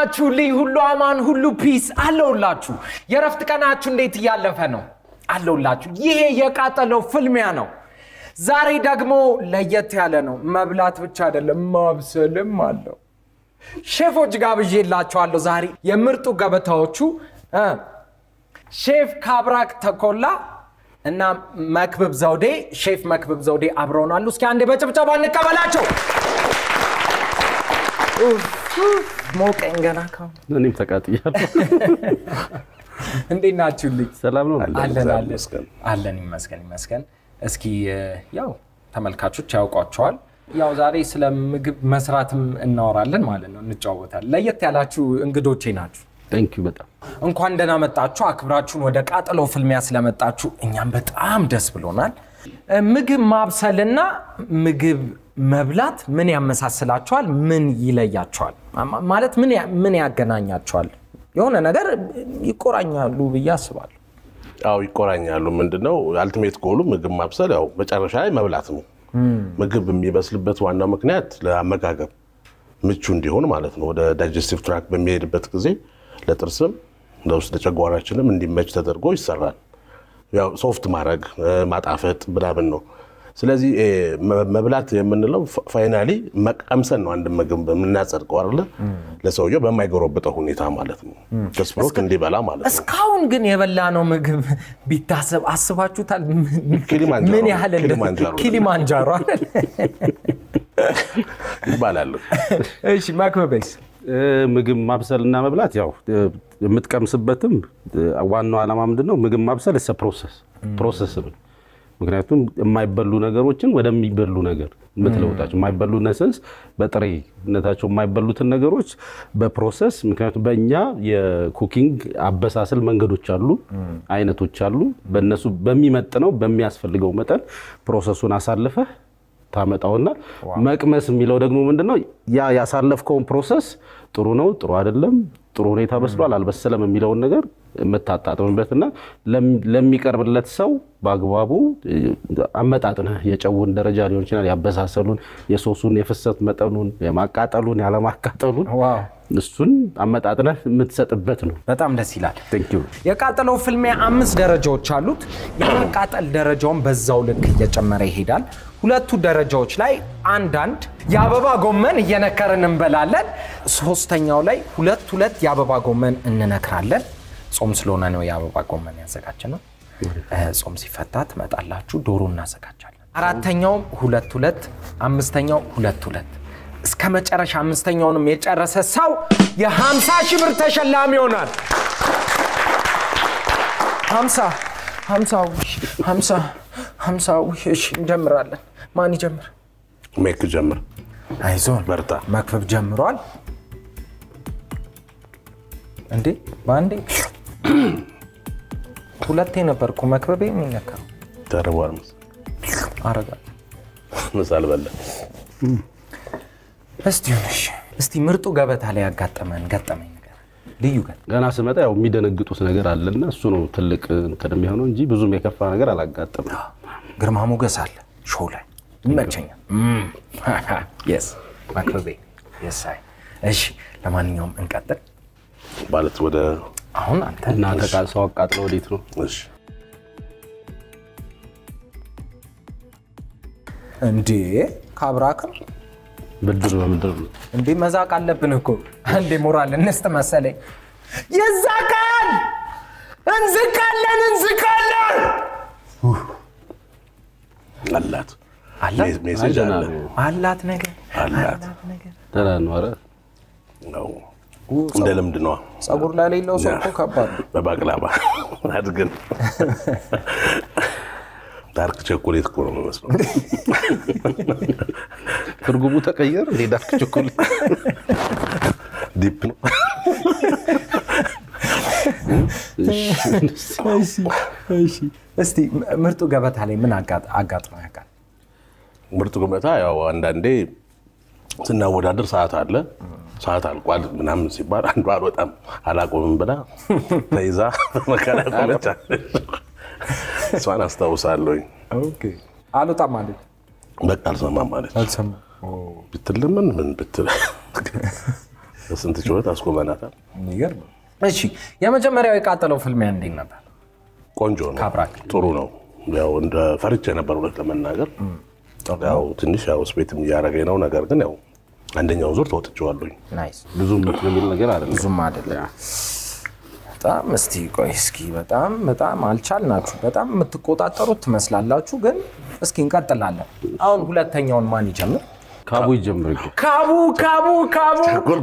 ናችሁልኝ? ሁሉ አማን፣ ሁሉ ፒስ አለውላችሁ። የረፍት ቀናችሁ እንዴት እያለፈ ነው? አለውላችሁ። ይሄ የቃጠለው ፍልሚያ ነው። ዛሬ ደግሞ ለየት ያለ ነው። መብላት ብቻ አይደለም ማብሰልም አለው። ሼፎች ጋብዤላችኋለሁ ዛሬ የምርጡ ገበታዎቹ እ ሼፍ ካብራክ ተኮላ እና መክብብ ዘውዴ ሼፍ መክብብ ዘውዴ አብረውናሉ። እስኪ አንዴ በጭብጨባ እንቀበላቸው። ኡፍ፣ ኡፍ፣ ሞቀኝ ገና ካሁን። እኔም ተቃጥያለሁ። እንዴት ናችሁልኝ? ሰላም ነው። አለን እግዚአብሔር አለን ይመስገን። አለን ይመስገን ይመስገን። እስኪ እ፣ ያው ተመልካቾች ያውቋቸዋል። ያው ዛሬ ስለ ምግብ መስራትም እናወራለን ማለት ነው፣ እንጨዋወታለን። ለየት ያላችሁ እንግዶቼ ናችሁ። ታንክ ዩ በጣም እንኳን ደህና መጣችሁ። አክብራችሁን ወደ ቃጠሎ ፍልሚያ ስለመጣችሁ እኛም በጣም ደስ ብሎናል። እ፣ ምግብ ማብሰልና ምግብ መብላት ምን ያመሳስላቸዋል? ምን ይለያቸዋል? ማ- ማለት ምን ያ- ምን ያገናኛቸዋል? የሆነ ነገር ይቆራኛሉ ብዬ አስባለሁ። አዎ ይቆራኛሉ። ምንድነው አልቲሜት ጎሉ ምግብ ማብሰል ያው መጨረሻ ላይ መብላት ነው። ምግብ የሚበስልበት ዋናው ምክንያት ለአመጋገብ ምቹ እንዲሆን ማለት ነው። ወደ ዳይጀስቲቭ ትራክ በሚሄድበት ጊዜ ለጥርስም ለውስጥ ለጨጓራችንም እንዲመች ተደርጎ ይሰራል። ያው ሶፍት ማድረግ እ፣ ማጣፈጥ ምናምን ነው። ስለዚህ እ፣ መ- መብላት የምንለው ፋይናሊ መቀምሰን ነው። አንድ ምግብ የምናጸድቀው አለ ለሰውየው በማይጎረብጠው ሁኔታ ማለት ነው። ደስ ብሎት እንዲበላ ማለት ነው። እስካሁን ግን የበላነው ምግብ ቢታሰብ አስባችሁታል? ምን- ኪሊማንጃሮ ምን ያህል እንደ- ኪሊማንጃሮ ኪሊማንጃሮ አይደል? ይባላሉ። እሺ መክበበስ እ፣ ምግብ ማብሰልና መብላት ያው እ፣ የምትቀምስበትም እ፣ ዋናው ዓላማ ምንድን ነው? ምግብ ማብሰል ስ ፕሮሰስ ፕሮሰስ ነው። ምክንያቱም የማይበሉ ነገሮችን ወደሚበሉ ነገር የምትለውጣቸው የማይበሉ ነሰንስ በጥሬነታቸው የማይበሉትን ነገሮች በፕሮሰስ ምክንያቱም በእኛ የኩኪንግ አበሳሰል መንገዶች አሉ፣ አይነቶች አሉ። በእነሱ በሚመጥነው በሚያስፈልገው መጠን ፕሮሰሱን አሳልፈህ ታመጣውና መቅመስ የሚለው ደግሞ ምንድነው ያ ያሳለፍከውን ፕሮሰስ ጥሩ ነው፣ ጥሩ አይደለም፣ ጥሩ ሁኔታ በስሏል፣ አልበሰለም የሚለውን ነገር የምታጣጥምበትና ለም- ለሚቀርብለት ሰው በአግባቡ እ፣ አመጣጥነህ የጨውን ደረጃ ሊሆን ይችላል፣ ያበሳሰሉን፣ የሶሱን የፍሰት መጠኑን፣ የማቃጠሉን፣ ያለማቃጠሉን ዋው እሱን አመጣጥነህ የምትሰጥበት ነው። በጣም ደስ ይላል። ቴንክ ዩ። የቃጠለው ፍልሚያ አምስት ደረጃዎች አሉት። የማቃጠል ደረጃውን በዛው ልክ እየጨመረ ይሄዳል። ሁለቱ ደረጃዎች ላይ አንዳንድ የአበባ ጎመን እየነከርን እንበላለን። ሶስተኛው ላይ ሁለት ሁለት የአበባ ጎመን እንነክራለን። ጾም ስለሆነ ነው የአበባ ጎመን ያዘጋጀ ነው። ጾም ሲፈታ ትመጣላችሁ፣ ዶሮ እናዘጋጃለን። አራተኛውም ሁለት ሁለት፣ አምስተኛው ሁለት ሁለት እስከ መጨረሻ አምስተኛውንም የጨረሰ ሰው የ50 ሺህ ብር ተሸላሚ ይሆናል። ሀምሳ ሀምሳ ውሽ ሀምሳ ሀምሳ ውሽ እሺ እንጀምራለን። ማን ይጀምር? ሜክ ጀምር። አይዞን በርታ። መክበብ ጀምሯል። እንዴ በአንዴ ሁለቴ ነበርኩ መክበቤ የሚነካው ተርቧል። አረጋል ምሳ አልበላ። እስቲ ሆነሽ እስቲ ምርጡ ገበታ ላይ ያጋጠመን ገጠመኝ ነገር ልዩ ገ ገና ስመጣ ያው የሚደነግጡት ነገር አለና እሱ ነው ትልቅ እንትን የሚሆነው እንጂ ብዙም የከፋ ነገር አላጋጠመም። ግርማ ሞገስ አለ ሾው ላይ ይመቸኛል። የስ መክበቤ የስ አይ እሺ ለማንኛውም እንቀጥል። ማለት ወደ አሁን አንተ እና ተቃ- ሰው አቃጥለው ወዴት ነው? እሺ እንዴ ካብራክም ብድር በምድር ነው። እንዴ መዛቅ አለብን እኮ እንዴ ሞራል እንስጥ መሰለኝ። የዛ ቀን እንዝቃለን እንዝቃለን አላት አላት? ሜ- ሜሴጅ አለ አላት ነገር አላት ነገር ደህና ነው። ኧረ ነው እንደ ልምድ ነዋ። ጸጉር ላይ ሌለው ሰው እኮ ከባድ ነው። በባቅላባ አድግን ዳርክ ቸኮሌት እኮ ነው የሚመስለው። ትርጉሙ ተቀየር እንዴ? ዳርክ ቾኮሌት ዲፕ ነው። እስቲ ምርጡ ገበታ ላይ ምን አጋጥ- አጋጥሞ ያውቃል? ምርጥ ገበታ ያው አንዳንዴ ስናወዳደር ሰዓት አለ ሰዓት አልቋል ምናምን ሲባል አንዷ አልወጣም አላቆምም ብላ ተይዛ መከራ ቆመች አለች። እሷን አስታውሳለሁኝ። አልወጣም ማለት በቃ አልሰማም ማለት አልሰማም። ብትል ምን ምን ብትል ስንት ችሎት አስቆመናታል። የሚገርም ነው። እሺ የመጀመሪያው የቃጠለው ፍልሚያ እንዴት ነበር? ቆንጆ ነው፣ ካብራክ። ጥሩ ነው። ያው እንደ ፈርቼ ነበር እውነት ለመናገር ያው ትንሽ ያው ስፔትም እያደረገኝ ነው። ነገር ግን ያው አንደኛውን ዙር ተወጥቼዋለሁኝ። ናይስ ብዙም እንትን የሚል ነገር አይደለም። ብዙም አይደለም። በጣም እስቲ ቆይ እስኪ በጣም በጣም አልቻልናችሁ። በጣም የምትቆጣጠሩት ትመስላላችሁ፣ ግን እስኪ እንቀጥላለን። አሁን ሁለተኛውን ማን ይጀምር? ካቡ ይጀምር እንግዲህ። ካቡ ካቡ ካቡ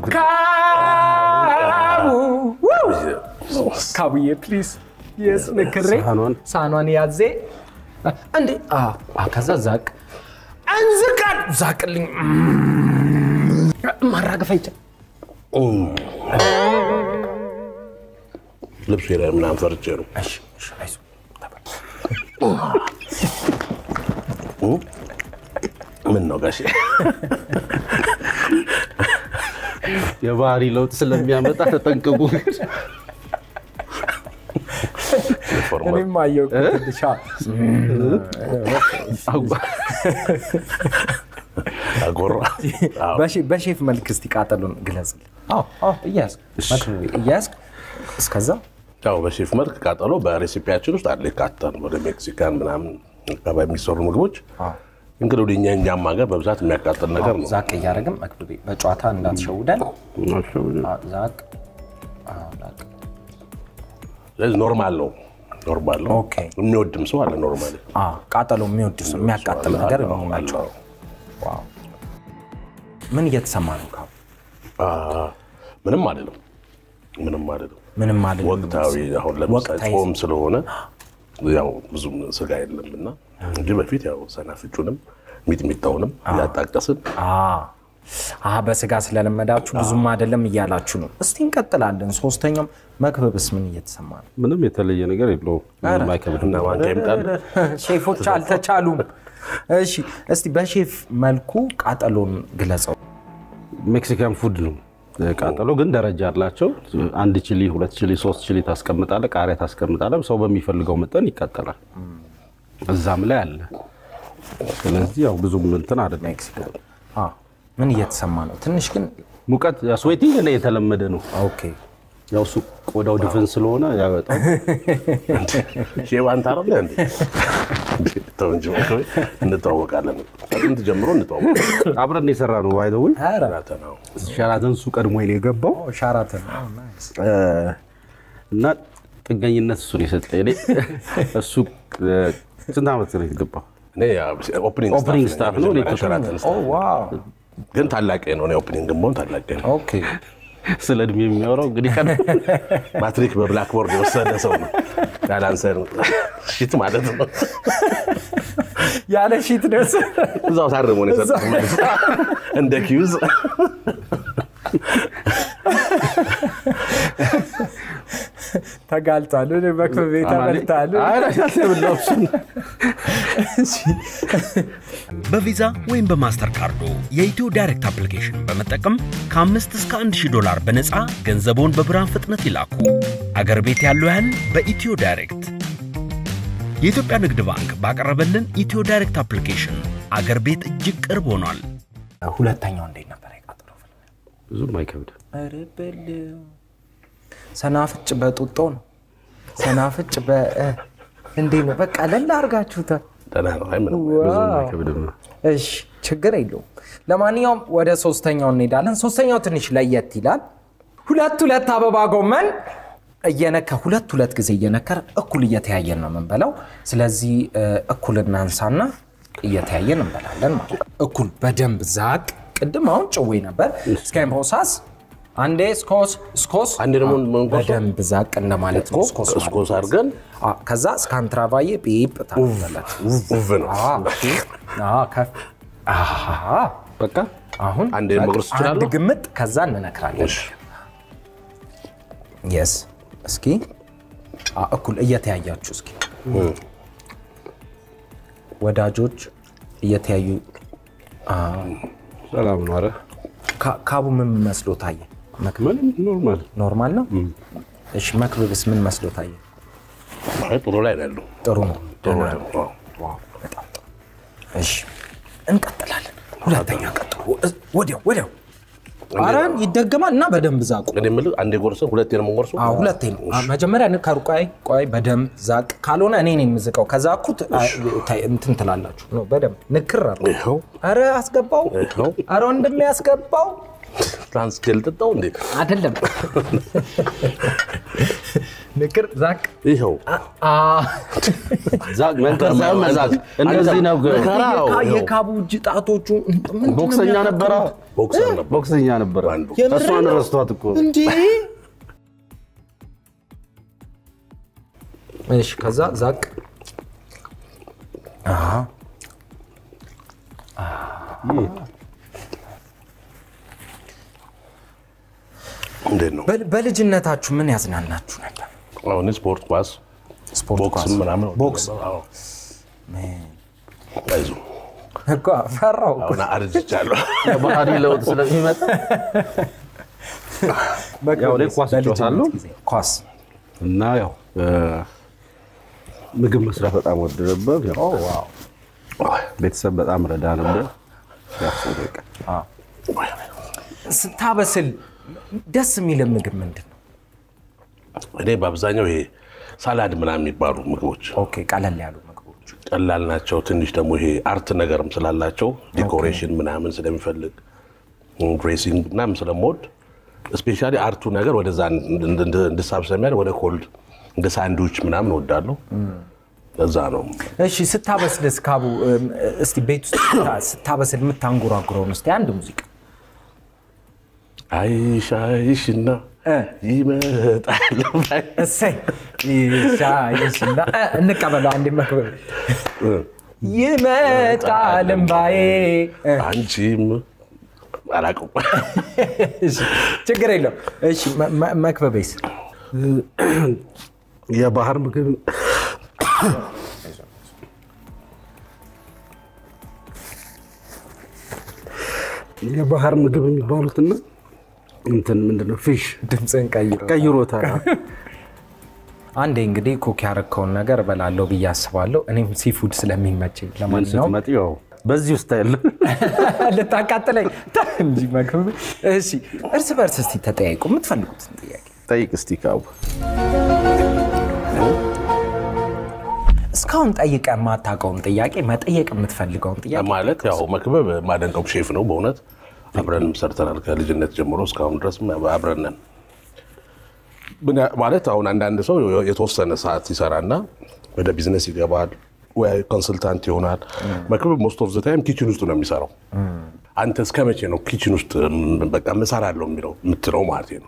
ካቡ ውይ! ካቡዬ ፕሊዝ የስ ንክሬ ሳህኗን ሳህኗን ያዜ እንዴ አ አ፣ ከዛ ዛቅ እንዝቃል ዛቅልኝ ማራገፍ አይቻል ልብስ ላይ ምናምን ፈርቼ ነው። እሺ እሺ አይዞህ ተባል። ምን ነው ጋሼ የባህሪ ለውጥ ስለሚያመጣ ተጠንቅቁ። ፎርማል እኔም አየሁ እኮ ትንሽ አ፣ አጎራ አዎ። በሼ- በሼፍ መልክ እስቲ ቃጠሎን ግለጽልን። አዎ አዎ እያያዝክ መክብቤ እያያዝክ እስከዛ ያው በሼፍ መልክ ቃጠሎ በሬሲፒያችን ውስጥ አለ ይካተል ወደ ሜክሲካን ምናምን አካባቢ የሚሰሩ ምግቦች አዎ እንግዲህ ወደ እኛ እኛም ሀገር በብዛት የሚያቃጥል ነገር ነው። ዛቅ እያደረግን መክብቤ በጨዋታ እንዳትሸውደን። አዎ፣ ዛቅ አዎ፣ ዛቅ ስለዚህ ኖርማል ነው ኖርማል ነው። ኦኬ። የሚወድም ሰው አለ ኖርማል አዎ፣ ቃጠሎ የሚወድ ሰው የሚያቃጥል ነገር የሚመቸው ዋው። ምን እየተሰማ ነው? ካቡ ምንም አይደለም ምንም አይደለም። ምንም ማለት ወቅታዊ አሁን ለምሳሌ ወቅታዊ ጾም ስለሆነ ያው ብዙም ስጋ የለም እና እንጂ በፊት ያው ሰናፍጩንም ሚጥሚጣውንም እያጣቀስን በስጋ ስለለመዳችሁ ብዙም አይደለም እያላችሁ ነው። እስቲ እንቀጥላለን። ሶስተኛውም መክበብስ ምን እየተሰማ ነው? ምንም የተለየ ነገር የለውም። ምንም አይከብድም። እና ማንኪያ ይምጣል ሼፎች አልተቻሉም። እሺ እስቲ በሼፍ መልኩ ቃጠሎን ግለጸው። ሜክሲካን ፉድ ነው ቃጠሎ፣ ግን ደረጃ አላቸው። አንድ ቺሊ፣ ሁለት ቺሊ፣ ሶስት ቺሊ ታስቀምጣለ፣ ቃሪያ ታስቀምጣለ። ሰው በሚፈልገው መጠን ይቃጠላል። እዛም ላይ አለ። ስለዚህ ያው ብዙም እንትን አይደለም። ሜክሲኮ አ፣ ምን እየተሰማ ነው? ትንሽ ግን ሙቀት ስዌቲንግ ላይ የተለመደ ነው። ኦኬ ያው እሱ ቆዳው ድፍን ስለሆነ ያወጣው ሼፍ አንተ አይደለ እንዴ? ተው እንጂ እባክህ፣ እንተዋወቃለን። ከጥንት ጀምሮ እንተዋወቃለን። አብረን የሰራ ነው ባይ ዘ ወይ ኧረ ነው ሸራተን እሱ ቀድሞ ነው የገባው ሻራተን ኦ፣ ናይስ። እና ጥገኝነት እሱ ነው የሰጠኝ። እኔ እሱ ስንት ዓመት ነው የገባው? እኔ ኦፕኒንግ ኦፕኒንግ ስታፍ ነው። እኔ መጀመሪያ ሸራተን ኦ ዋው ግን ታላቄ ነው። እኔ ኦፕኒንግ መሆን ታላቄ ነው። ኦኬ ስለ እድሜ የሚያወራው እንግዲህ ቀን ማትሪክ በብላክቦርድ የወሰደ ሰው ነው። ያላንሰር ሽት ማለት ነው። ያለ ሺት ደስ እዛው ታርሞ ነው የሰጠው መልስ እንደ ኪዩዝ ተጋልጧል። እኔ መክበቤ ተበልታል። በቪዛ ወይም በማስተር ካርዶ የኢትዮ ዳይሬክት አፕሊኬሽን በመጠቀም ከ5 እስከ 1000 ዶላር በነፃ ገንዘቦን በብርሃን ፍጥነት ይላኩ። አገር ቤት ያለው ያህል በኢትዮ ዳይሬክት። የኢትዮጵያ ንግድ ባንክ ባቀረበልን ኢትዮ ዳይሬክት አፕሊኬሽን አገር ቤት እጅግ ቅርብ ሆኗል። ሁለተኛው እንዴት ነበር የቃጠለው? ብዙም አይከብድም። ኧረ በለው ሰናፍጭ በጡጦ ነው። ሰናፍጭ በ እንዴት ነው? በቃ ለላ አድርጋችሁታል። ደህና ነው። አይ ምንም ብዙም ዋው። አይከብድም። እሺ ችግር የለውም። ለማንኛውም ወደ ሶስተኛው እንሄዳለን። ሶስተኛው ትንሽ ለየት ይላል። ሁለት ሁለት አበባ ጎመን እየነከ ሁለት ሁለት ጊዜ እየነከር እኩል እየተያየን ነው የምንበላው። ስለዚህ እ፣ እኩል እናንሳና እየተያየን እንበላለን ማለት ነው። እኩል በደንብ ዛቅ። ቅድም አሁን ጭዌ ነበር። እስከምፖሳስ አንዴ ስኮስ ስኮስ አንዴ ደግሞ ምን ኮሶ? በደንብ ዛቅ እንደማለት ነው። ስኮስ ማለት እስኮስ አድርገን አ፣ ከዛ እስካንትራቫዬ ጲፕ ታደርጋላት። ውቭ ነው። በቃ አሁን አንዴ መጉረስ አንድ ትችላለህ? ግምጥ ከዛ እንነክራለን። እሺ። የስ እስኪ አ፣ እኩል እየተያያችሁ እስኪ ወዳጆች እየተያዩ አ፣ ሰላም ነው። ኧረ ካ- ካቡ ምን መስሎ ታየ? መክ- ምንም ኖርማል። ኖርማል ነው። እሺ መክብብስ ምን መስሎ ታየ? አይ ጥሩ ላይ ነው ያለው። ጥሩ ነው። ጥሩ ደህና ላይ ነው። ነው። ዋው በጣም ጥሩ። እሺ እንቀጥላለን። ሁለተኛ ቀጥሎ እ- ወዲያው ወዲያው አረ ይደገማል እና በደንብ ዛቁ። እኔ የምልህ አንዴ ጎርሰን ሁለቴ ነው የምንጎርሰው? አዎ ሁለቴ ነው። መጀመሪያ ን- ከሩቅ ቆይ ቆይ በደንብ ዛቅ። ካልሆነ እኔ ነኝ የምዝቀው። ከዛ እኩት እንትን ትላላችሁ ነው በደንብ ንክር አድርጎ። ይኸው አረ አስገባው። ይኸው አረ ወንድሜ ያስገባው ትራንስ ጀል ጠጣው እንዴ? አይደለም ንክር ዛቅ። ይኸው አ ዛቅ መንከር ሳይሆን መዛቅ እንደዚህ ነው። ግን መከራው የካ- ይኸው። የካቡ እጅ ጣቶቹ ምንድን ነው ቦክሰኛ የሚያካትቱት? ነበረ፣ ቦክሰር ነበር። ቦክሰኛ ነበረ። አንዱ። የምር እሷን ነው? ረስቷት እኮ እንዴ እሺ፣ ከዛ ዛቅ እንዴት ነው በል- በልጅነታችሁ ምን ያዝናናችሁ ነበር? አሁን ስፖርት ኳስ ስፖርት ቦክስም ኳስ ምናምን ቦክስ አዎ። አይዞህ እኮ ፈራው እኮ። አሁን አርጅቻለሁ። የባህሪ ለውጥ ስለሚመጣ ያው እኔ ኳስ በልጅነት እጫወታለሁ ጊዜ ኳስ እና ያው እ፣ ምግብ መስራት በጣም ወድ ነበር። ያው ቤተሰብ በጣም ረዳ ነበር። ያው በቃ ስታበስል ደስ የሚል ምግብ ምንድን ነው? እኔ በአብዛኛው ይሄ ሳላድ ምናምን የሚባሉ ምግቦች ኦኬ ቀለል ያሉ ምግቦች ቀላል ናቸው። ትንሽ ደግሞ ይሄ አርት ነገርም ስላላቸው ዲኮሬሽን ምናምን ስለሚፈልግ ድሬሲንግ ምናምን ስለምወድ ስፔሻሊ አርቱ ነገር ወደዛ እንድ- እንድ- እንድሳብ ስለሚያደርግ ወደ ኮልድ እንደ ሳንድዊች ምናምን እወዳለሁ። እዛ ነው እሺ ስታበስል እስካቡ እም፣ እስቲ ቤት ውስጥ ስታ- ስታበስል የምታንጎራጉረውን እስቲ አንድ ሙዚቃ አይሽ አይሽና እ። ይመጣል እሰይ ይሻይሽና እ፣ እንቀበለው አንድ መክበብ ይመጣል እምባዬ እ፣ አንቺም አላውቅም። እሺ፣ ችግር የለው እሺ መ- መ- መክበቤስ የባህር ምግብ የባህር ምግብ የሚባሉትና እንትን ምንድነው ፊሽ ድምፅን ቀይሮ ቀይሮታል። አንዴ እንግዲህ ኩክ ያረከውን ነገር እበላለሁ ብዬ አስባለሁ። እኔም ሲፉድ ስለሚመቸኝ ምን ለማንኛውም ስትመጪ ያው በዚህ ውስጥ ያለ ልታቃጥለኝ ታ እንጂ መክብብ። እሺ እርስ በርስ እስቲ ተጠያይቁ የምትፈልጉትን ጥያቄ። ጠይቅ እስቲ ካቡ እስካሁን ጠይቀ የማታውቀውን ጥያቄ መጠየቅ የምትፈልገውን ጥያቄ ማለት ያው መክበብ ማደንቀው ሼፍ ነው በእውነት አብረንም ሰርተናል ከልጅነት ጀምሮ እስካሁን ድረስ አብረን ነን። ምን ያ- ማለት አሁን አንዳንድ ሰው የተወሰነ ሰዓት ይሰራና ወደ ቢዝነስ ይገባል ወይ ኮንስልታንት ይሆናል። መክበብ ሞስት ኦፍ ዘ ታይም ኪችን ውስጥ ነው የሚሰራው። አንተ እስከ መቼ ነው ኪችን ውስጥ ም፣ በቃ እሰራለሁ የሚለው የምትለው ማለት ነው?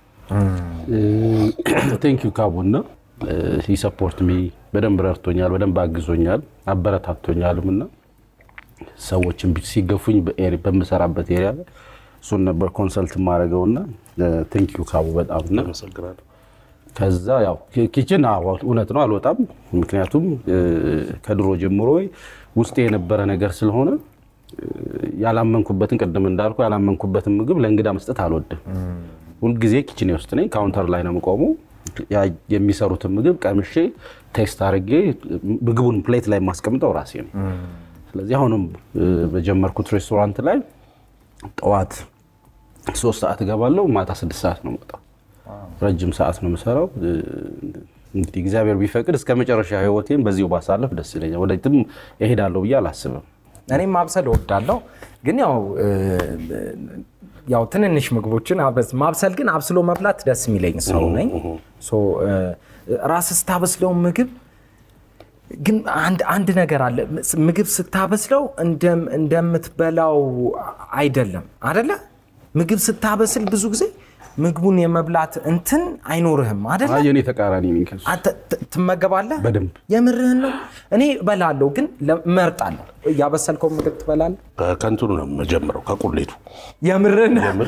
ቴንክ ዩ ካቡና ሰፖርት ሚ በደንብ ረድቶኛል፣ በደንብ አግዞኛል፣ አበረታቶኛልም እና ሰዎችን ቢ- ሲገፉኝ በኤሪ- በምሰራበት ኤሪያ ላይ እሱን ነበር ኮንሰልት የማደርገው እና ቴንክ ዩ ካቡ በጣም እና አመሰግናለሁ። ከዛ ያው ኪ- ኪችን አዎ፣ እውነት ነው አልወጣም። ምክንያቱም እ፣ ከድሮ ጀምሮ ውስጤ የነበረ ነገር ስለሆነ እ፣ ያላመንኩበትን ቅድም እንዳልኩ ያላመንኩበትን ምግብ ለእንግዳ መስጠት አልወድም። ሁልጊዜ ኪችኔ ውስጥ ነኝ። ካውንተር ላይ ነው የምቆመው። ያ የሚሰሩትን ምግብ ቀምሼ ቴስት አድርጌ ምግቡን ፕሌት ላይ የማስቀምጠው ራሴ ነው። ስለዚህ አሁንም እ፣ በጀመርኩት ሬስቶራንት ላይ ጠዋት ሶስት ሰዓት እገባለሁ፣ ማታ ስድስት ሰዓት ነው የምወጣው። ረጅም ሰዓት ነው የምሰራው። እ፣ እንግዲህ እግዚአብሔር ቢፈቅድ እስከ መጨረሻ ህይወቴን በዚሁ ባሳለፍ ደስ ይለኛል። ወደፊትም እሄዳለሁ ብዬ አላስብም። እኔም ማብሰል እወዳለሁ፣ ግን ያው እ፣ ያው ትንንሽ ምግቦችን አበስ- ማብሰል ግን አብስሎ መብላት ደስ የሚለኝ ሰው ነኝ። ሶ እ፣ ራስህ ስታበስለው ምግብ ግን አንድ አንድ ነገር አለ። ምግብ ስታበስለው እንደም- እንደምትበላው አይደለም አደለ? ምግብ ስታበስል ብዙ ጊዜ ምግቡን የመብላት እንትን አይኖርህም አደለ? አይ የኔ ተቃራኒ ነኝ ከሱ። አንተ ት- ትመገባለህ? በደንብ የምርህን ነው? እኔ እበላለሁ፣ ግን ለ- እመርጣለሁ። ያበሰልከው ምግብ ትበላለህ? ከ- ከእንትኑ ነው የምጀምረው ከቁሌቱ የምርህን የምር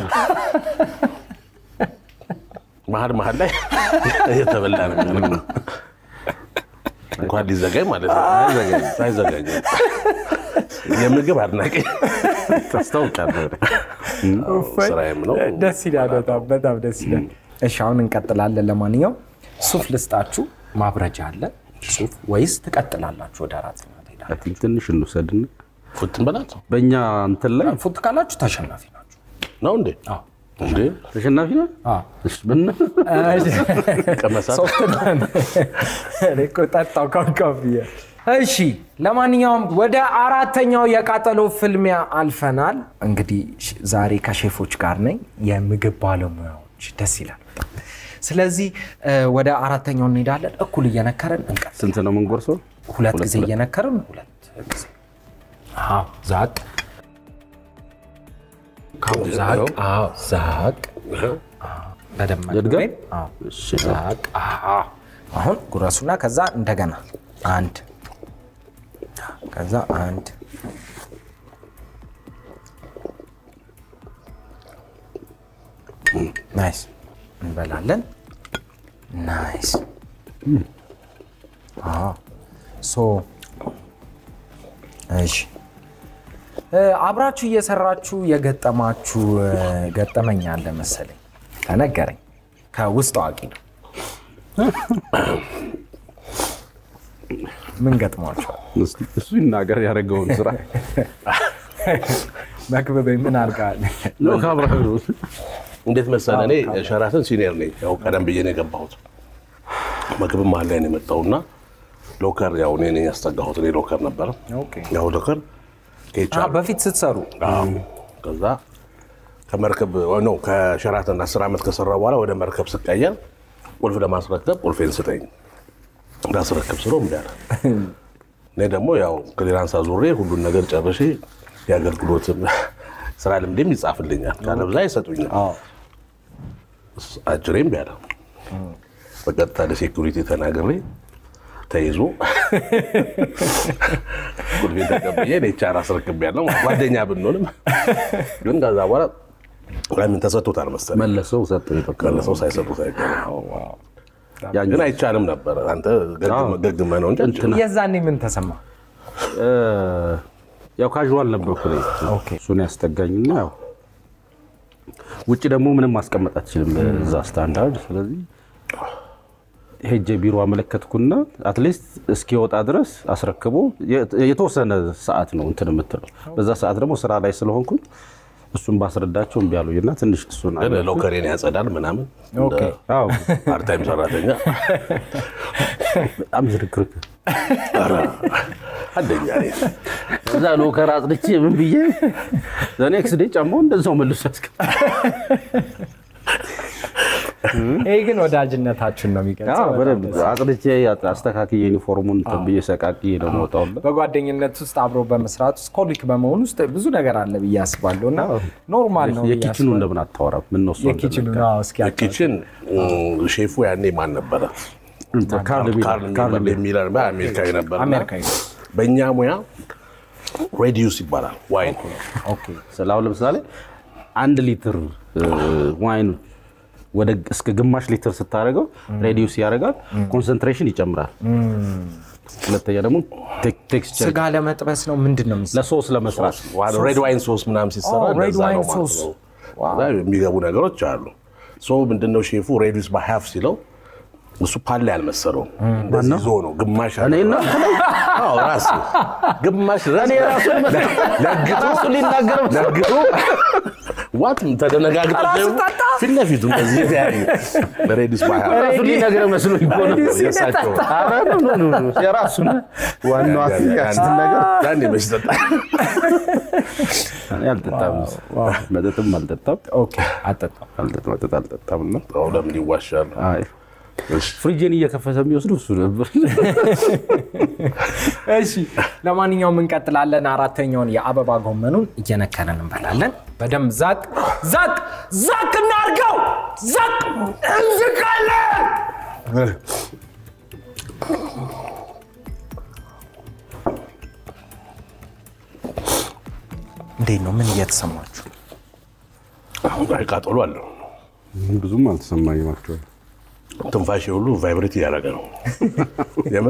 መሀል መሀል ላይ የተበላ ነገር ነው። እንኳን ሊዘጋኝ ማለት ነው። አይዘጋኝም። የምግብ አድናቂ ታስታውቃለህ። ስራዬም ነው። ደስ ይላል። በጣም በጣም ደስ ይላል። እሺ አሁን እንቀጥላለን። ለማንኛውም ሱፍ ልስጣችሁ፣ ማብረጃ አለ ሱፍ ወይስ ትቀጥላላችሁ? ወደ አራት ትሄዳላችሁ? አይ ቲንክ ትንሽ እንውሰድና ፉትን በላት በእኛ እንትን ላይ ፉት ካላችሁ ተሸናፊ ናችሁ። ነው እንዴ? እንዴ ተሸናፊ ነው። አዎ። እሺ፣ ምን ቀመሳት ሶፍት ነን። እኔ እኮ ጠጣው ካካፍዬ። እሺ ለማንኛውም ወደ አራተኛው የቃጠሎ ፍልሚያ አልፈናል። እንግዲህ ሽ- ዛሬ ከሼፎች ጋር ነኝ፣ የምግብ ባለሙያዎች ደስ ይላል በጣም። ስለዚህ እ፣ ወደ አራተኛው እንሄዳለን። እኩል እየነከርን እንቀጥል። ስንት ነው የምንጎርሰው? ሁለት ጊዜ እየነከርን ሁለት ጊዜ አዎ፣ ዛቅ አዎ፣ ዛቅ አዎ፣ ዛቅ አዎ፣ በደንብ ልድገም? መድገም። አዎ፣ እሺ። ዛቅ አዎ። አሁን ጉረሱና ከዛ እንደገና አንድ ከዛ አንድ ናይስ እንበላለን። ናይስ አዎ ሶ እሺ እ፣ አብራችሁ እየሰራችሁ የገጠማችሁ እ፣ ገጠመኝ አለ መሰለኝ ተነገረኝ። ከውስጥ አዋቂ ነው። ምን ገጥሟቸዋል? እስኪ እሱ ይናገር ያደረገውን ስራ መክበበ ምን አድርገሃል? ነው ከአብርሃም ነው። እንዴት መሰለህ፣ እኔ ሸራተን ሲኒየር ነኝ። ያው ቀደም ብዬ ነው የገባሁት። ምግብም መሀል ላይ ነው የመጣውና ሎከር ያው እኔ ነኝ ያስጠጋሁት። እኔ ሎከር ነበረ። ኦኬ። ያው ሎከር አ፣ ከኤችአር በፊት ስትሰሩ አዎ። ከዛ ከመርከብ ነው ከሸራተን አስር ዓመት ከሰራ በኋላ ወደ መርከብ ስቀየር ቁልፍ ለማስረከብ ቁልፌን ስጠኝ እንዳስረክብ ስለው እምቢ አለ። እኔ ደግሞ ያው ክሊራንስ አዙሬ ሁሉን ነገር ጨርሼ የአገልግሎት ስራ ልምዴም ይጻፍልኛል ካለብዛ ይሰጡኛል። አጅሬ እምቢ አለ። በቀጥታ ለሴኩሪቲ ተናግሬ ተይዞ ቁልፌን ተቀብዬ ኔቻር አስረክቤያለሁ። ጓደኛ ብንሆንም ግን ከዛ በኋላ ለምን ተሰጥቶታል መሰለኝ መለሰው ሰጠው በቃ ቀለሰው ሳይሰጡት አይቀርም። ያን ግን አይቻልም ነበር። አንተ ገግመ- ገግመህ ነው እንጂ አንችልም። የዛኔ ምን ተሰማ? እ፣ ያው ካዥዋል ነበርኩ እኔ። ኦኬ። እሱን ያስጠጋኝና ያው ውጭ ደግሞ ምንም ማስቀመጥ አትችልም እዛ ስታንዳርድ። ስለዚህ ሄጄ ቢሮ አመለከትኩና አትሊስት እስኪወጣ ድረስ አስረክቦ የ- የተወሰነ ሰዓት ነው እንትን የምትለው። በዛ ሰዓት ደግሞ ስራ ላይ ስለሆንኩኝ እሱን ባስረዳቸው እምቢ አሉኝና ትንሽ እሱን ግን ሎከሬን ያጸዳል ምናምን ኦኬ። አዎ ፓርታይም ሰራተኛ በጣም ዝርክርክ አንደኛ እኔ። እዛ ሎከር አጽድቼ ምን ብዬ ዘኔክስ ዴ ጫማው እንደዛው መልሶ ያስቀ ይሄ ግን ወዳጅነታችን ነው የሚገልጸው። አዎ፣ በጣም በደንብ ደስ ይላል። አጽድቼ አስተካክዬ ዩኒፎርሙን እንትን ብዬ ሰቃቅዬ ነው የምወጣው። በጓደኝነት ውስጥ አብሮ በመስራት ውስጥ ኮሊክ በመሆን ውስጥ ብዙ ነገር አለ ብዬ አስባለሁ እና ኖርማል ነው ብዬ የኪችኑ አስባለሁ። እንደምን አታወራም? ምን ነው እሱ የኪችኑ እንደነካ? አዎ፣ እስኪ አጫውተን። ኪችን ሼፉ ያኔ ማን ነበረ? እንትን ካርል ሚለር፣ ካርል ካርል ሚለር የሚለው አሜሪካዊ ነበር። አሜሪካዊ ነው። በእኛ ሙያ ሬዲዩስ ይባላል ዋይን ኦኬ ስለ አሁን ለምሳሌ አንድ ሊትር እ፣ ዋይን ወደ እስከ ግማሽ ሊትር ስታደርገው ሬዲዩስ ያደርጋል፣ ኮንሰንትሬሽን ይጨምራል። ሁለተኛ ደግሞ ቴክ- ቴክስቸር ስጋ ለመጥበስ ነው ምንድን ነው የሚሰራው? ለሶስ ለመስራት ሬድ ዋይን ሶስ ምናምን ሲሰራ ኦ፣ ሬድ እንደዛ ዋይን ነው ማለት ሶስ። ነው። እዛ የሚገቡ ነገሮች አሉ። ሶ ምንድነው ሼፉ ሬዲዩስ በሀፍ ሲለው እሱ ፓላ ያልመሰለውም እንደዚህ ይዞ ነው ግማሽ እኔ እና አዎ ራሱ ግማሽ እኔ ራሱ ለግቶ ሊናገር ለግቶ ዋት ተደነጋግጠ ፊት ለፊቱ እንደዚህ የተያዩ ሬዲዩስ በሀፍ ራሱ ሊነግር መስሎኝ እኮ ነው። የእሳቸው ኧረ ኖ ኖ ኖ ኖ፣ የራሱን ዋናው ያችን ነገር ያኔ መች ጠጣ እኔ አልጠጣም፣ መጠጥም አልጠጣም፣ ኦኬ አጠጣም። አልጠጣም፣ መጠጥ አልጠጣም እና አዎ፣ ለምን ይዋሻሉ? አይ ፍሪጅን እየከፈተ የሚወስዱ እሱ ነበር። እሺ ለማንኛውም እንቀጥላለን። አራተኛውን የአበባ ጎመኑን እየነከረን እንበላለን። በደንብ ዛቅ ዛቅ ዛቅ እናርገው። ዛቅ እንዝቃለን። እንዴት ነው? ምን እየተሰማችሁ? አይ ቃጠሎ አለው። ብዙም አልተሰማኝም አክቹዋሊ። ትንፋሽ ሁሉ ቫይብሬት እያደረገ ነው። የምር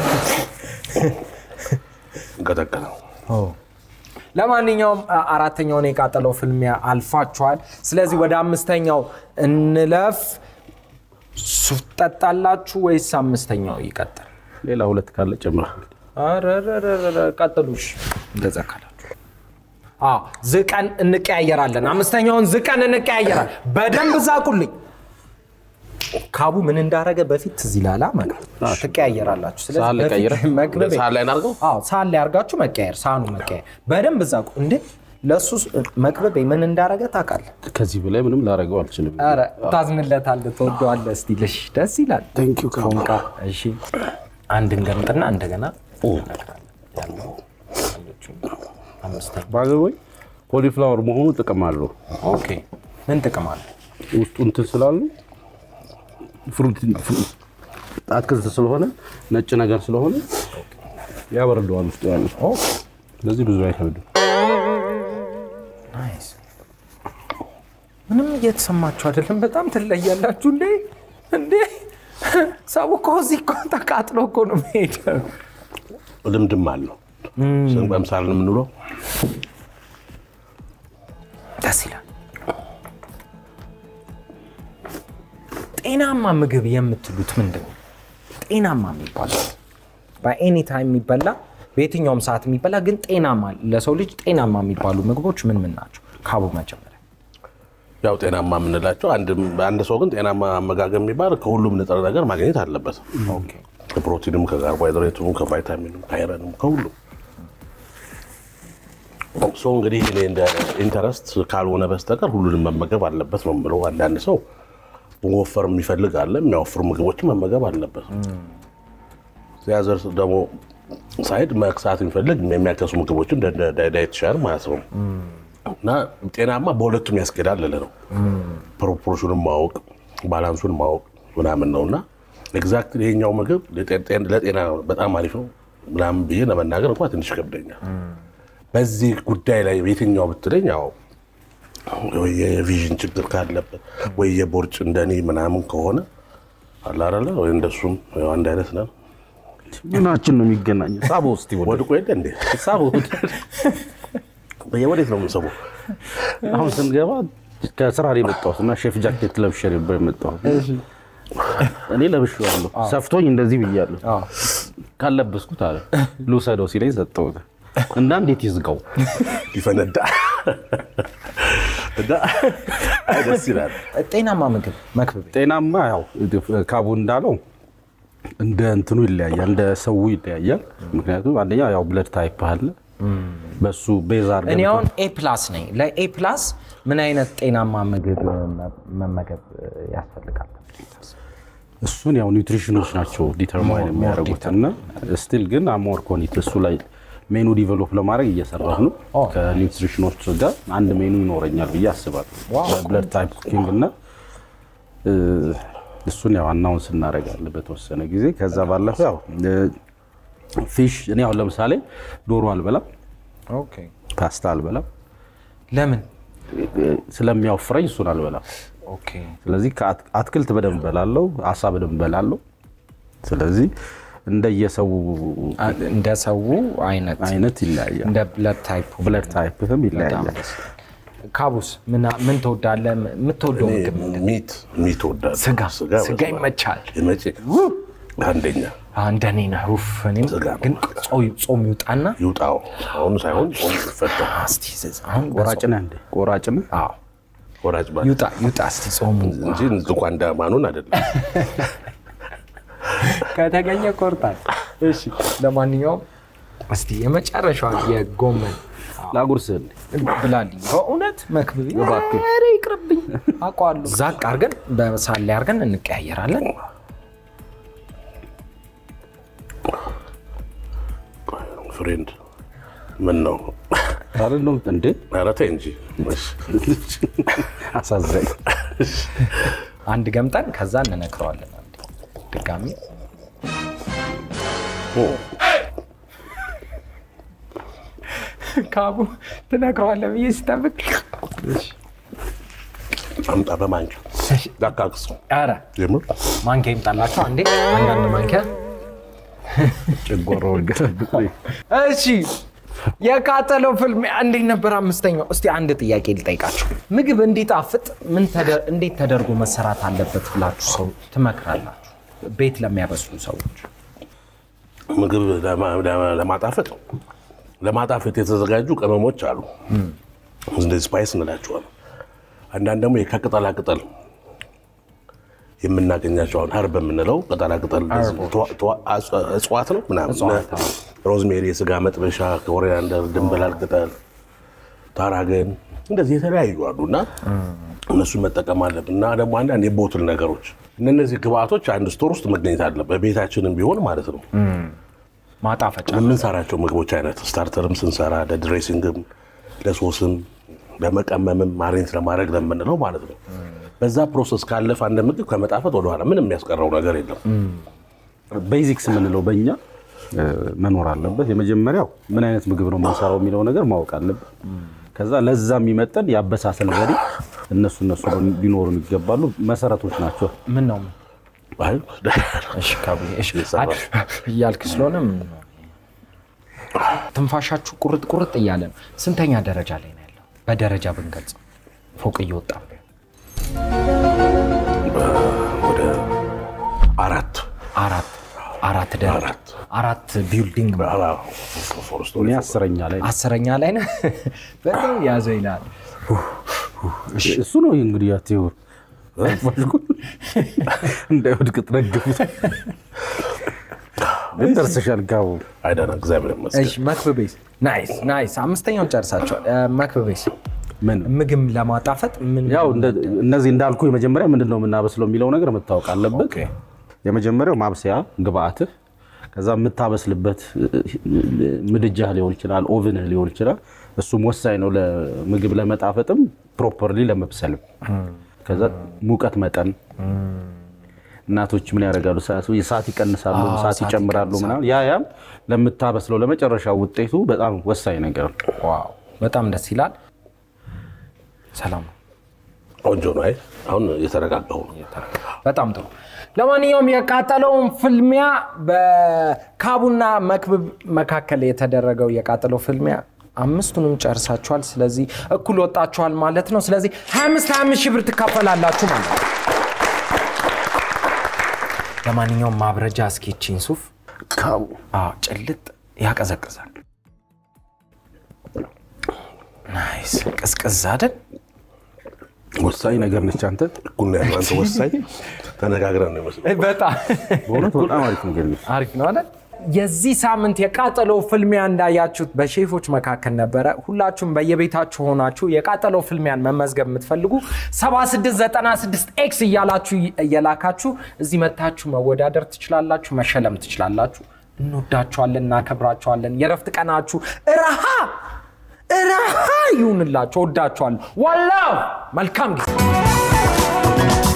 እንቀጠቀጠ ነው። ለማንኛውም አ- አራተኛውን የቃጠለው ፍልሚያ አልፋችኋል። ስለዚህ ወደ አምስተኛው እንለፍ። ሱፍ ጠጣላችሁ ወይስ አምስተኛው ይቀጥል? ሌላ ሁለት ካለ ጨምር። አረረረረ ቀጥሉ። እሺ፣ እንደዛ ካላችሁ አዎ ዝቀን እንቀያየራለን። አምስተኛውን ዝቀን እንቀያየራለን። በደንብ ዛቁልኝ። ካቡ ምን እንዳረገ በፊት ትዝ ይላል። መግ ትቀያየራላችሁ። ስለዚህ ሳህን ላይ በፊት ቀይረህ? መክብቤ- ሳህን ላይ እናድርገው? አዎ ሳህን ላይ አድርጋችሁ መቀያየር፣ ሳህኑ መቀያየር። በደንብ ዛቁ። እንዴ ለእሱ መክበቤ ምን እንዳረገ ታውቃለህ? ከዚህ በላይ ምንም ላደርገው አልችልም። ኧረ ታዝንለታለህ፣ ትወደዋለህ። እስቲ ልሽ ደስ ይላል። Thank you, ካቡ። ፎንቃ እሺ፣ አንድ እንገምጥና እንደገና ያለው አንዶቹን አምስተኛ ባገወይ ኮሊፍላወር መሆኑ ጥቅም አለው። ኦኬ ምን ጥቅም አለ? ውስጡ እንትን ስላሉ ፍሩት አትክልት ስለሆነ ነጭ ነገር ስለሆነ ያበርደዋል ውስጡ ያለው። ስለዚህ ብዙ አይከብድም። ናይስ። ምንም እየተሰማችሁ አይደለም። በጣም ትለያላችሁ እንዴ! እንዴ ሰው እኮ እዚህ እኮ ተቃጥሎ እኮ ነው መሄድ። ልምድም አለው ስንቀምሳል የምንውለው ደስ ይላል። ጤናማ ምግብ የምትሉት ምንድን ነው? ጤናማ የሚባለው በኤኒ ታይም የሚበላ በየትኛውም ሰዓት የሚበላ ግን ጤናማ ለሰው ልጅ ጤናማ የሚባሉ ምግቦች ምን ምን ናቸው? ካቡ መጀመሪያ ያው ጤናማ የምንላቸው አንድ አንድ ሰው ግን ጤናማ አመጋገብ የሚባል ከሁሉም ንጥረ ነገር ማግኘት አለበት። ከፕሮቲንም፣ ከካርቦሃይድሬቱም፣ ከቫይታሚንም፣ ከአይረንም ከሁሉም ሰው እንግዲህ እኔ እንደ ኢንተረስት ካልሆነ በስተቀር ሁሉንም መመገብ አለበት ነው የምለው። አንዳንድ ሰው መወፈር የሚፈልግ አለ፣ የሚያወፍሩ ምግቦችን መመገብ አለበት። ሲያዘር ደግሞ ሳይድ መክሳት የሚፈልግ የሚያከሱ ምግቦችን እንደ ዳይቲሻን ማለት ነው። እና ጤናማ በሁለቱም ያስኬዳል ልልህ ነው። ፕሮፖርሽኑን ማወቅ ባላንሱን ማወቅ ምናምን ነው እና ኤግዛክት ይሄኛው ምግብ ለጤና በጣም አሪፍ ነው ምናምን ብዬ ለመናገር እንኳ ትንሽ ይከብደኛል። በዚህ ጉዳይ ላይ የትኛው ብትለኝ ያው ወይ የቪዥን ችግር ካለበት ወይ የቦርጭ እንደኔ ምናምን ከሆነ አላረለ ወይ እንደሱም ያው አንድ አይነት ነን። ምናችን ነው የሚገናኘው? ሳቦ ውስጥ ወደ ወድቆ የለ እንዴ ሳቦ ወዴት ነው የምንሰበው? አሁን ስንገባ ከስራ ላይ የመጣሁት እና ሼፍ ጃኬት ለብሼ ነበር የመጣሁት። እኔ ለብሼዋለሁ፣ ሰፍቶኝ እንደዚህ ብያለሁ። ካለበስኩት አለ ልውሰደው ሲለኝ ሰጠሁት እና እንዴት ይዝጋው ሊፈነዳ እና አይ ደስ ይላል። ጤናማ ምግብ መክብቤ ጤናማ ያው ካቡ እንዳለው እንደ እንትኑ ይለያያል፣ እንደ ሰው ይለያያል። ምክንያቱም አንደኛ ያው ብለድ ታይፕ አለ በሱ ቤዛ አድርገን እኔ አሁን ኤ ፕላስ ነኝ። ለኤ ፕላስ ምን አይነት ጤናማ ምግብ መመገብ ያስፈልጋል? እሱን ያው ኒውትሪሽኖች ናቸው ዲተርማይን የሚያደርጉት እና ስቲል ግን አሞር ኮኒት እሱ ላይ ሜኑ ዲቨሎፕ ለማድረግ እየሰራሁ ነው። ከኒውትሪሽኖች ጋር አንድ ሜኑ ይኖረኛል ብዬ አስባለሁ። በብለድ ታይፕ ኩኪንግ እና እ፣ እሱን ያው አናውንስ እናደርጋለን በተወሰነ ጊዜ። ከዛ ባለፈ ያው ፊሽ እኔ አሁን ለምሳሌ ዶሮ አልበላም፣ ፓስታ አልበላም። ለምን? ስለሚያወፍረኝ እሱን አልበላም። ስለዚህ ከአት- አትክልት በደንብ በላለው፣ አሳ በደንብ በላለው። ስለዚህ እንደየሰው እንደ ሰው አይነት አይነት ይለያያል። እንደ ብለድ ታይፕ ብለድ ታይፕም ይለያያል። ካቡስ ምን- ምን ትወዳለህ? የምትወደው እኔ ምግብ ምንድን ነው? ሚት ሚት እወዳለሁ። ስጋ ስጋ በስመ አብ። ይመቻል። የመቼ አንደኛ እንደኔ ነህ። ኡፍ፣ እኔም ስጋ ነው። ግን ጾም- ጾም ይውጣና ይውጣው አሁን ሳይሆን ጾም ይፈታ እስቲ ዝ- አሁን ቆራጭ ነህ እንዴ? ቆራጭ ነህ? አዎ፣ ወራጅ ባ ይውጣ ይውጣ እስቲ ጾሙ እንጂ ልኳንዳ ማኑን አይደለም። ከተገኘ ቆርጣል። እሺ፣ ለማንኛውም እስቲ የመጨረሻዋ የጎመን ላጉርስህ እንዴ? ብላልኝ በእውነት መክብብ እባክህ። ኧረ ይቅርብኝ፣ አውቀዋለሁ። ዛቅ አድርገን በሳል ላይ አድርገን እንቀያየራለን። ፍሬንድ ምን ነው? አይደለም እንዴ? ኧረ ተይ እንጂ እሺ። አሳዘኝ። አንድ ገምጠን ከዛ እንነክረዋለን። አንዴ ድጋሚ ካቡ ትነክረዋለህ ብዬ ሲጠብቅ አምጣ በማንኪያ ዳካክስ ኧረ የምር ማንኪያ ይምጣላቸው አንዴ፣ አንዳንድ ማንኪያ ጨጓራውን ገለብጥ። እሺ የቃጠለው ፍልሚያ እንዴት ነበር? አምስተኛው። እስቲ አንድ ጥያቄ ልጠይቃችሁ። ምግብ እንዲጣፍጥ ምን ተደ- እንዴት ተደርጎ መሰራት አለበት ብላችሁ ሰው ትመክራላችሁ? ቤት ለሚያበስሉ ሰዎች ምግብ ለማ- ለማ- ለማጣፈጥ ለማጣፈጥ የተዘጋጁ ቅመሞች አሉ። እንደዚህ ስፓይስ እንላቸዋለን። አንዳንድ ደግሞ ከቅጠላ ቅጠል የምናገኛቸው አሁን ሀርብ የምንለው ቅጠላ ቅጠል እጽዋት ነው ምናምን ሮዝሜሪ፣ የስጋ መጥበሻ፣ ኮሪያንደር፣ ድንበላል ቅጠል፣ ታራገን እንደዚህ የተለያዩ አሉ እና እነሱን መጠቀም አለብን እና ደግሞ አንዳንድ የቦትል ነገሮች እነዚህ ግብአቶች አንድ ስቶር ውስጥ መገኘት አለ በቤታችንም ቢሆን ማለት ነው። ማጣፈጫ የምንሰራቸው ምግቦች አይነት ስታርተርም ስንሰራ ለድሬሲንግም፣ ለሶስም፣ ለመቀመምም ማሬንት ለማድረግ ለምንለው ማለት ነው። በዛ ፕሮሰስ ካለፈ አንድ ምግብ ከመጣፈጥ ወደኋላ ምንም የሚያስቀረው ነገር የለም። ቤዚክስ የምንለው በእኛ መኖር አለበት። የመጀመሪያው ምን አይነት ምግብ ነው የምንሰራው የሚለው ነገር ማወቅ አለበት። ከዛ ለዛ የሚመጠን የአበሳሰል ዘዴ እነሱ እነሱ ሊኖሩን ይገባሉ። መሰረቶች ናቸው። ምን ነው አይ፣ እሺ ካብዬ፣ እሺ አይ፣ እያልክ ስለሆነ ምን ነው? ትንፋሻችሁ ቁርጥ ቁርጥ እያለ ነው። ስንተኛ ደረጃ ላይ ነው ያለው? በደረጃ ብንገልጽ ፎቅ እየወጣ ወደ አራት አራት አራት ደረጃ አራት አራት ቢልዲንግ ፎረስት እኔ አስረኛ ላይ ነኝ። አስረኛ ላይ ነው። በጣም ያዘው ይላል። እሱ ነው እንግዲህ ያቴው እንዳይወድቅ ትረግፉት ግን ደርሰሻል። ጋቡ አይደና እግዚአብሔር ይመስገን። እሺ መክብቤስ ናይስ ናይስ። አምስተኛውን ጨርሳቸዋል። መክብቤስ ምን ምግብ ለማጣፈጥ ምን ያው እንደ- እነዚህ እንዳልኩ የመጀመሪያ ምንድን ነው የምናበስለው የሚለው ነገር መታወቅ አለበት። የመጀመሪያው ማብሰያ ግብአትህ፣ ከዛ የምታበስልበት ምድጃህ ሊሆን ይችላል፣ ኦቭንህ ሊሆን ይችላል። እሱም ወሳኝ ነው ለምግብ ለመጣፈጥም ፕሮፐርሊ ለመብሰልም። ከዛ ሙቀት መጠን እናቶች ምን ያደርጋሉ? ሰዓት ይቀንሳሉ፣ ሰዓት ይጨምራሉ ምናምን። ያ ያም ለምታበስለው ለመጨረሻው ውጤቱ በጣም ወሳኝ ነገር ነው። ዋው በጣም ደስ ይላል። ሰላም ነው። ቆንጆ ነው። አይ አሁን የተረጋጋው ነው። በጣም ጥሩ። ለማንኛውም የቃጠለውን ፍልሚያ በካቡና መክብብ መካከል የተደረገው የቃጠለው ፍልሚያ አምስቱንም ጨርሳችኋል። ስለዚህ እኩል ወጣችኋል ማለት ነው። ስለዚህ 25 25 ሺህ ብር ትካፈላላችሁ ማለት ነው። ለማንኛውም ማብረጃ እስኪችን ሱፍ ካቡ አዎ፣ ጭልጥ ያቀዘቅዛል። ናይስ ቅዝቅዝ አይደል? ወሳኝ ነገር ነች። አንተ እኩል ነው ያለው። አንተ ወሳኝ ተነጋግረን ነው ይመስለው። በጣም በእውነት በጣም አሪፍ ነገር ነች። አሪፍ ነው አይደል? የዚህ ሳምንት የቃጠሎ ፍልሚያ እንዳያችሁት በሼፎች መካከል ነበረ። ሁላችሁም በየቤታችሁ ሆናችሁ የቃጠሎ ፍልሚያን መመዝገብ የምትፈልጉ 7696 ኤክስ እያላችሁ እየላካችሁ እዚህ መታችሁ መወዳደር ትችላላችሁ፣ መሸለም ትችላላችሁ። እንወዳችኋለን፣ እናከብራችኋለን። የረፍት ቀናችሁ እረሃ እረሃ ይሁንላችሁ። ወዳችኋለሁ። ዋላው መልካም ጊዜ